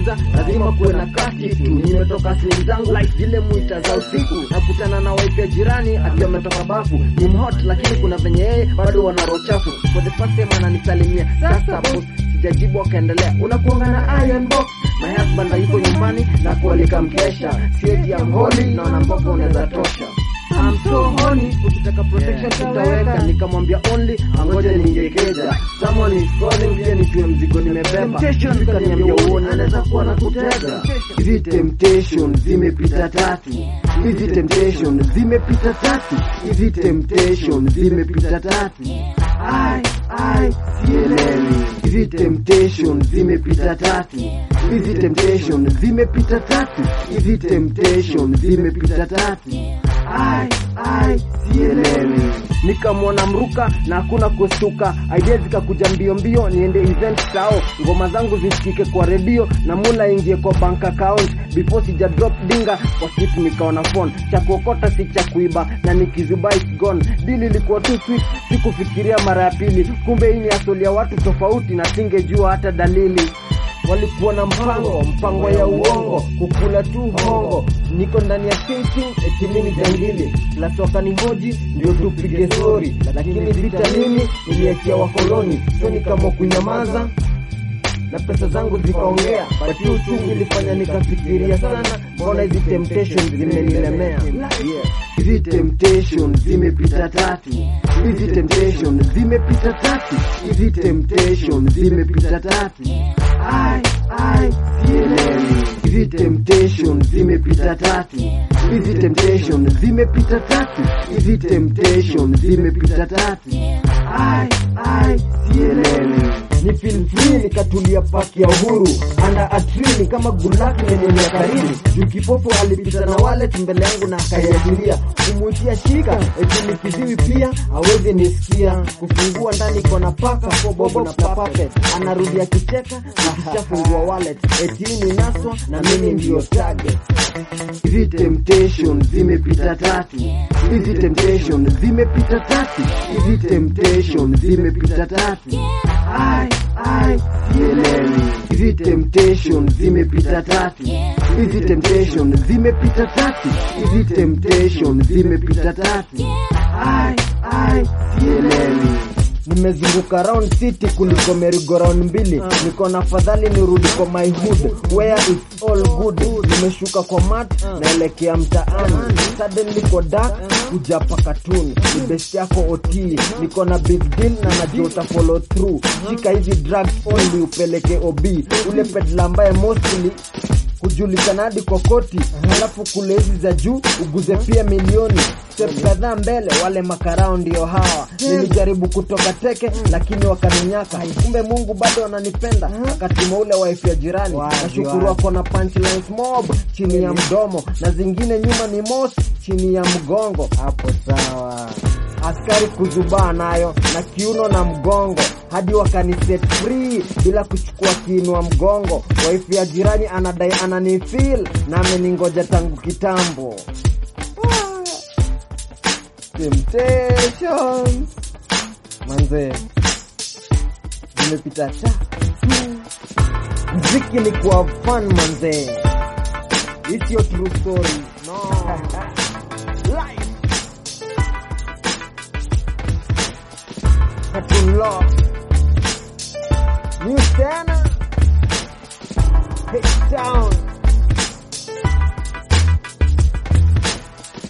giza lazima kuwe na kati tu nimetoka sehemu zangu zile mwita za usiku nakutana na wife ya jirani akiwa ametoka bafu ni mhot lakini kuna venye yeye bado wana roho chafu for the first time ananisalimia sasa boss sijajibu akaendelea unakuanga na iron box my husband hayuko nyumbani na kualika mkesha sieti ya mholi naona mboga unaweza tosha I'm so horny, ukitaka protection tutaweka nikamwambia only angoje ningekeja someone is calling pia nijue mzigo nimebeba kaniambia uone anaweza kuwa na kutega hizi temptation zimepita tatu hizi temptation zimepita tatu hizi temptation zimepita tatu ai ai sielewi hizi temptation zimepita tatu hizi temptation zimepita tatu hizi temptation zimepita tatu ai ai sielewi nikamwona mruka na hakuna kustuka idea zikakuja mbio mbio niende event sao ngoma zangu zisikike kwa redio na mula ingie kwa bank account before sija drop dinga kwa kitu nikaona phone cha kuokota si cha kuiba na nikizuba it's gone dili ilikuwa tu sweet sikufikiria mara ya pili kumbe hii ni asoli ya watu tofauti na singejua hata dalili walikuwa na mpango mpango ya uongo kukula tu hongo niko ndani ya thinking eti mimi ni jangili plus wakanihoji ndio tupige stori lakini vita nini niliachia wakoloni so nikaamua kunyamaza na pesa zangu zikaongea but hiyo uchungu ilifanya nikafikiria sana mbona hizi temptation zimenilemea yeah. hizi temptation zimepita tatu hizi temptation zimepita tatu hizi temptation zimepita tatu ai ai sielewi hizi temptation zimepita tatu hizi temptation zimepita tatu hizi temptation zimepita tatu ai ai sielewi ni feel free nikatulia paki ya uhuru anda atrini kama gulaki lenye miaka rini juu kipofu alipita na wallet mbele yangu na akaiajiria kumwitia shika eti nikiziwi pia awezi nisikia kufungua ndani kona paka bobo na papapet anarudi akicheka nikishafungua wallet eti ni naswa na mimi ndio target hizi temptation zimepita tatu hizi temptation zimepita tatu hizi temptation zimepita tatu ai ai sielewi hizi temptation zimepita tatu hizi temptation zimepita tatu hizi temptation zimepita tatu ai ai sielewi nimezunguka round city kuliko merigo round mbili niko na fadhali nirudi kwa my hood where it's all good nimeshuka kwa mat naelekea mtaani suddenly kwa dark kuja pakatuni ni best yako ot niko na big deal na najua uta follow through shika hizi drugs only upeleke ob ule pedla ambaye mostly kujulikana hadi kokoti alafu kule hizi za juu uguze pia milioni step kadhaa mbele wale makarao ndio hawa nilijaribu kutoka teke lakini wakaninyaka kumbe mungu bado ananipenda akatuma ule wife ya jirani nashukuru ako na punchlines mob chini ya mdomo na zingine nyuma ni mos chini ya mgongo hapo sawa askari kuzubaa nayo na kiuno na mgongo hadi wakaniset free bila kuchukua kiinua mgongo wife ya jirani anadai ananifil na ameningoja tangu kitambo Ah. Temptations. manze zimepita ta mziki ni kwa fun manze It's your true story no life Cartoon Law News tena Hit down